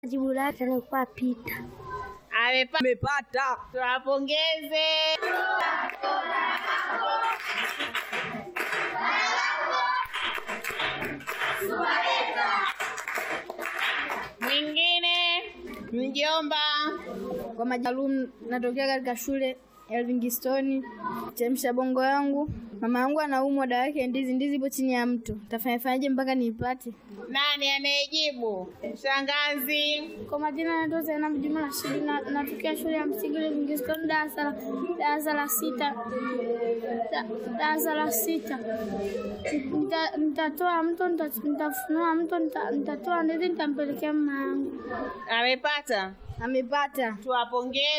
Jibu lake alikuwa Pita. Amepa- Amepata. Tuwapongeze. Mwingine mjomba. Kwa majaalum natokea katika shule ya Livingstone. Chemsha bongo yangu, mama yangu anaumwa, dawa yake ndizi. Ndizi ipo chini ya mto, tafanyafanyaje mpaka niipate? Nani anayejibu? Shangazi. Kwa majina naitwa Zainab Juma Rashidi na natokea shule ya msingi Livingstone darasa la darasa la sita Da- darasa la sita. Nita- Nitatoa mto, nita- nitafunua mto, nita- nitatoa ndizi, nitampelekea mama yangu. Amepata. Amepata. Tuwapongeze.